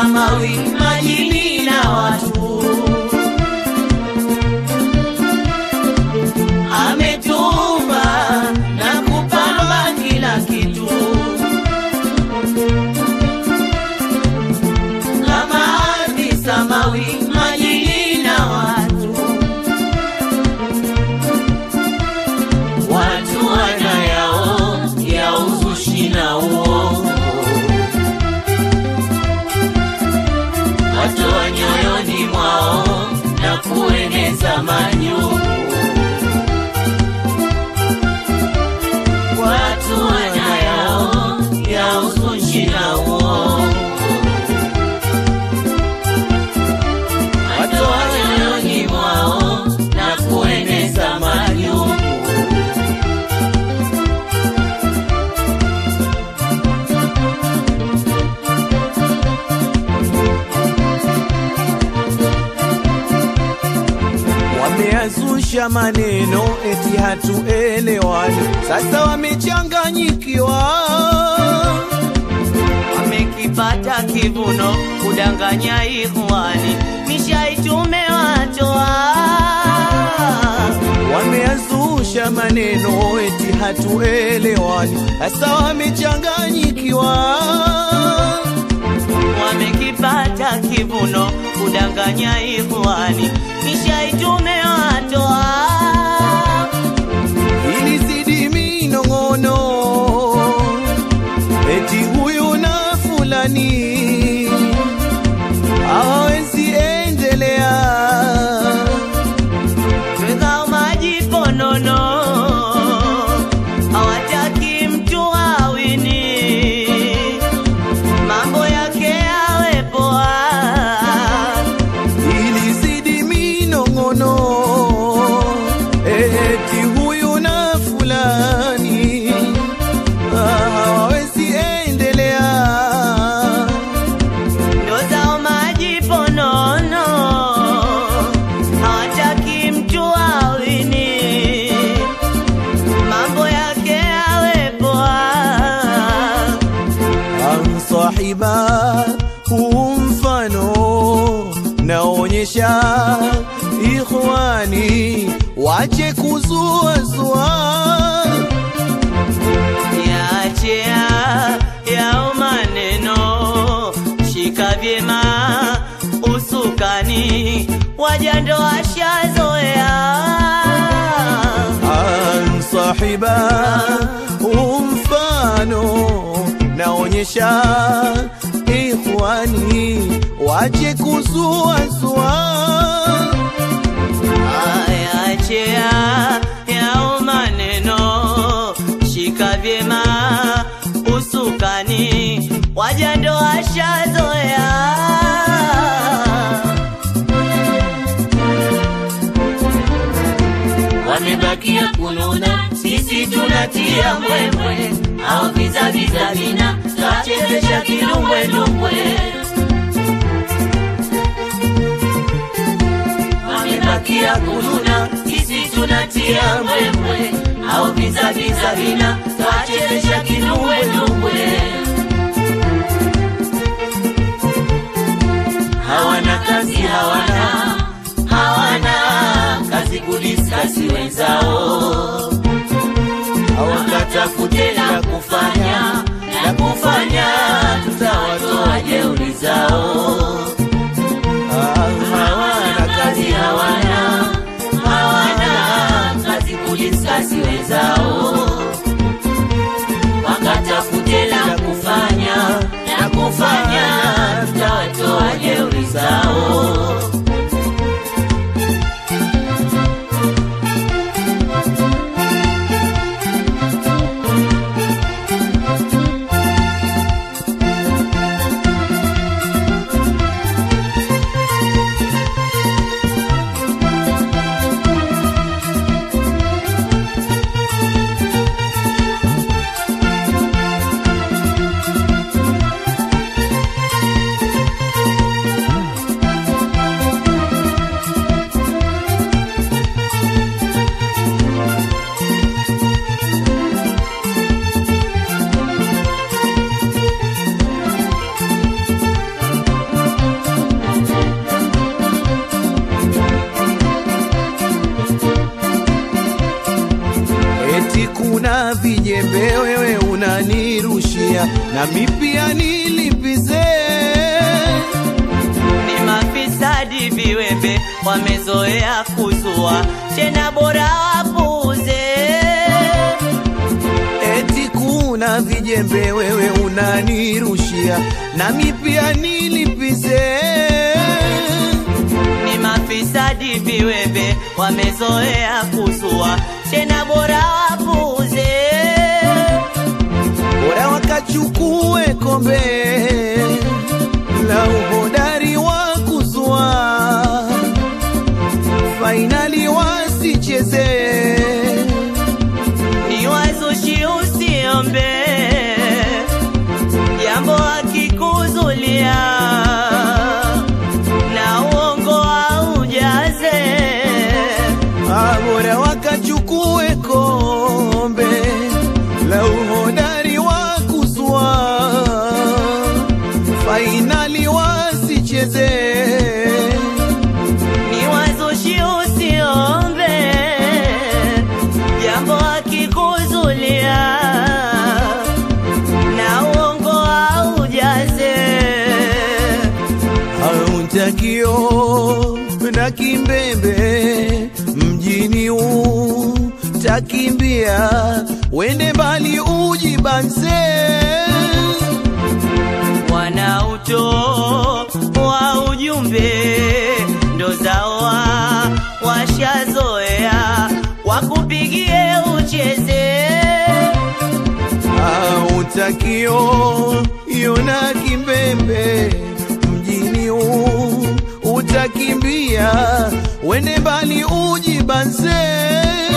samawi, majini na watu. Ametumba na kupamba kila kitu, kama ardhi, samawi, majini na watu. Watu wana yao ya uzushi na uongo, watoa nyoyoni mwao na kueneza manyungu. Watu wana yao ya uzushi na uongo, watoa nyoyoni mwao na kueneza manyungu. Wameazusha maneno eti hatuelewani, sasa wamechanganyikiwa. wamekipata kivuno kudanganya ikhwani nishaitumewa Wameazusha maneno eti hatuelewani, sasa wamechanganyikiwa. wamekipata kivuno kudanganya ikhwani nishaitumewa Ilizidi minong'ono eti huyu na fulani hawawezi endelea. Twezao majiponono hawataki mtu awini, mambo yake yawe poa. ilizidi minong'ono eti huyu na fulani ah, hawawezi endelea. Ndo zao majiponono hawataki mtu awini, mambo yake yawe poa. Amsahiba huu mfano naonyesha ikhwani, wache kuzuazua Yaachea yao maneno, shika vyema usukani, wajando washazoea. Ansahiba umfano naonyesha ikhwani, wache kuzuazua Yaachea yao maneno, shika vyema usukani, wajando washazoea. wamebakia kununa, sisi tunatia mbwembwe, au vizaviza vina twachezesha kidumbwedumbwe. Wamebakia kununa, sisi tunatia mbwembwe, au vizaviza vina twachezesha kidumbwedumbwe. hawana kazi, hawana hawana kazi kudiskasi wenzao, hawakatafute la kufanya la kufanya, tutawatoa jeuri zao. Hawana kazi, hawana hawana kazi kudiskasi wenzao, wakatafute la kufanya la kufanya, tutawatoa jeuri zao. nami pia nilipize. ni mafisadi viwembe wamezoea kuzua tena bora wapuze Eti kuna vijembe wewe unanirushia, nami pia nilipize. ni mafisadi viwembe wamezoea kuzua tena bora wapuze bora wakachukue kombe la uhodari wa kuzua, fainali wasicheze. ni wazushi usiombe jambo akikuzulia na uongo aujaze Ah, bora wakachukue kombe la uhodari wa kuzua, fainali wasicheze. ni wazushi usiombe jambo akikuzulia na uongo aujaze Hautakio na kimbembe mjini utakimbia, wende mbali ujibanze. wanauto wa ujumbe ndo zawa washazoea wakupigie ucheze Hautakio yona kimbembe mjini utakimbia, wende mbali ujibanze.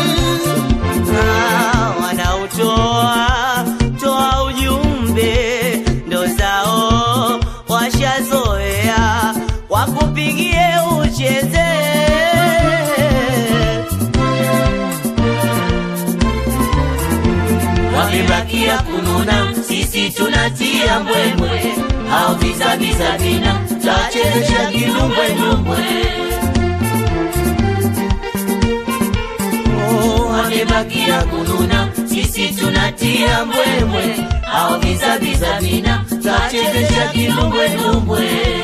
Ah, wanautoa toa ujumbe ndo zao washazoea wakupigie ucheze wamebakia kununa, sisi tunatia mbwembwe, au vizaviza vina tachezesha kidumbwendumbwe. Oh, Wamebakia kununa, sisi tunatia mbwembwe, au vizaviza vina tachezesha kidumbwendumbwe.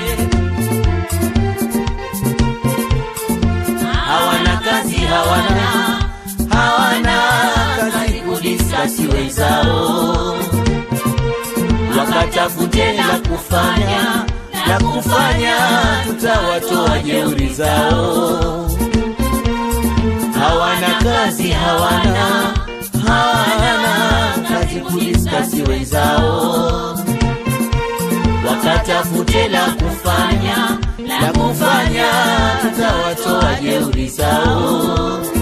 Hawana kazi, hawana hawana kazi kudiskasi wenzao wakatafute la kufanya la kufanya, tutawatoa jeuri zao. Hawana kazi, hawana hawana kazi kudiskasi wenzao, wakatafute la kufanya la kufanya, tutawatoa jeuri zao.